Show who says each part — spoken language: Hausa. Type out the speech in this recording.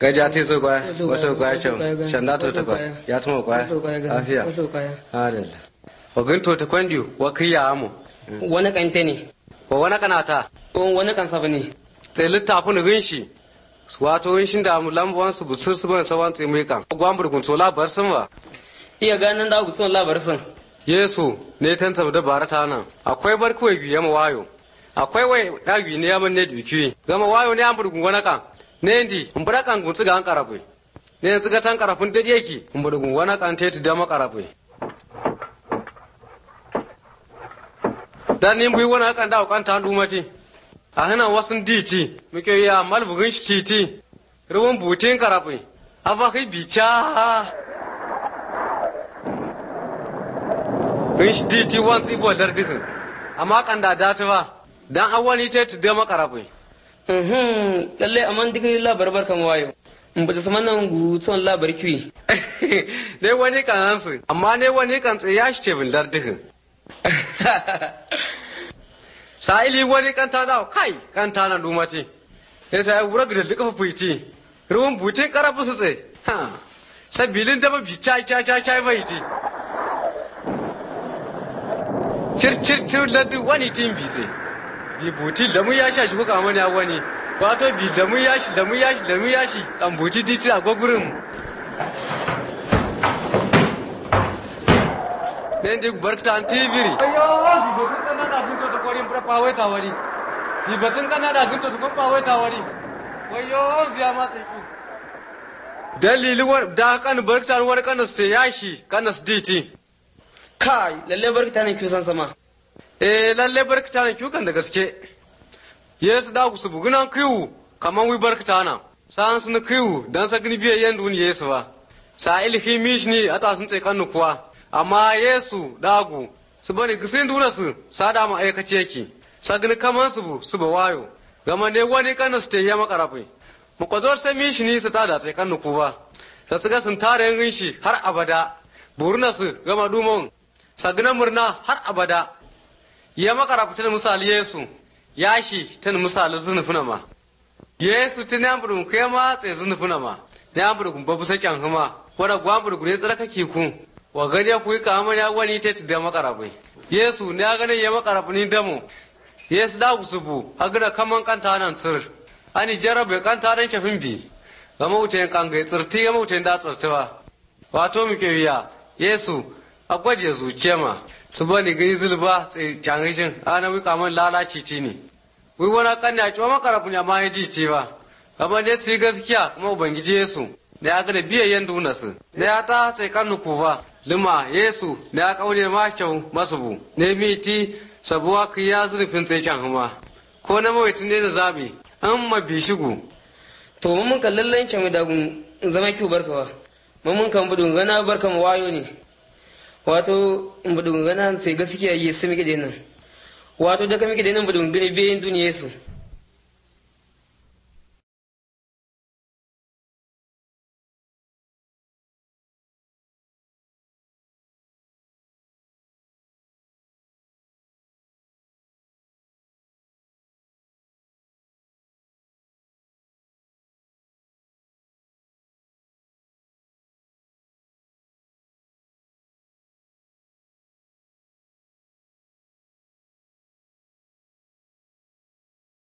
Speaker 1: gaja ti so kwaya wato kwaya chau shanda to ta kwaya ya tuma kwaya afiya adalla ogin to ta kwandiyo wa kiya amu
Speaker 2: wani kante ne
Speaker 1: wa wani kanata
Speaker 2: wani kansa ba ne
Speaker 1: sai littafin rinshi wato rinshin da mu lambuwan su busur su ban sawan tsimai kan gwambur kun tola bar sun ba
Speaker 2: iya ganin da gutsun labar sun
Speaker 1: yesu ne tanta da barata nan akwai barkawai biya ma wayo akwai wai dagi ne yaman ne duki gama wayo ne an burgun wani kan ne ndi in bura kan gunsu ga an karafe ne yanzu ga tan karafin da yake in burgun wani kan tetu da ma karafe dan ni bui wani kan da kan tan dumati a hana wasun diti muke ya malbugin shi titi ruwan butin karafe afa kai bica in shi titi wan tsibo lardikin amma kan da dati ba dan awani ta tu da makarafe
Speaker 2: lalle amman dikri labar barkan wayo in bata sama nan gutsun labar kiwi
Speaker 1: ne wani kan hansu amma ne wani kan tsaya shi tebin lardikin sa'ili wani kan ta da kai kan ta na dumati ya sai wura da duka fuiti ruwan butin karafu su tsaye ha sabilin da ba bi chai chai chai chai faiti cir cir cir ladu wani tin bi tsaye bi buti da mu ya sha shi kuka mani wani wato bi da mu ya shi da mu ya shi da mu ya shi kan buti titi a gwagwurin ne ndi barkta an tiviri ayo bi batun kana da gunto to korin pra pawe ta wari bi batun kana da gunto to ko pawe ta wari wayo ziya ma tsayi dalili war da kan barkta war kan ste yashi kan diti
Speaker 2: kai lalle barkata ne kisan sama
Speaker 1: eh lalle barkta ne kyukan da gaske yesu da ku su bugunan kiwu kaman wi barkta na san sun kiwu dan sa gni biye yan dun yesu ba sa ilhi mishni ata sun tsaye kan kuwa amma yesu dagu su bani gisin duna su sada ma aikace ki sa gni kaman su bu su ba wayo gama ne wani kan su te ya makarafe mu kwazor sai mishni su tada tsaye kan kuwa sa su ga sun tare yin shi har abada burna su gama dumon sagna murna har abada ya makara ta misali yesu ya shi ta misali zunufina ma yesu ta ne ambudu ku ya matse zunufina ma ne ambudu ku babu sai can huma wada gwambudu ku ne tsarka ki ku wa gani ya kuyi kama ya wani ta da makara bai yesu ne ya gani ya makara ni damo yesu da ku subu a gina kaman kanta nan tsir ani jarabe kanta dan cafin bi ga mawutayin kangai tsirti ga mawutayin da tsirtiwa wato muke wiya yesu a gwaje zuciya ma su bani gani zulba cangishin ana wika man lalaci ti ne wai wani kan ya ciwa makarafin ya ma ya ji ce ba amma ne su yi gaskiya kuma ubangiji yesu da ya gada biyayyen duna su da ya ta sai kan nuku ba lima yesu da ya kaune ma kyau masu bu ne mi ti sabuwa ka ya zurfin tsaye can huma ko na mawaitin ne da zabi an ma bi shigu
Speaker 2: to mun kan lallan can dagun zama kiwo barkawa mun kan budun gana barka mu wayo ne wato budun gana sai gaskiya yi su muke nan wato da ka muke nan budun gani bayan duniya su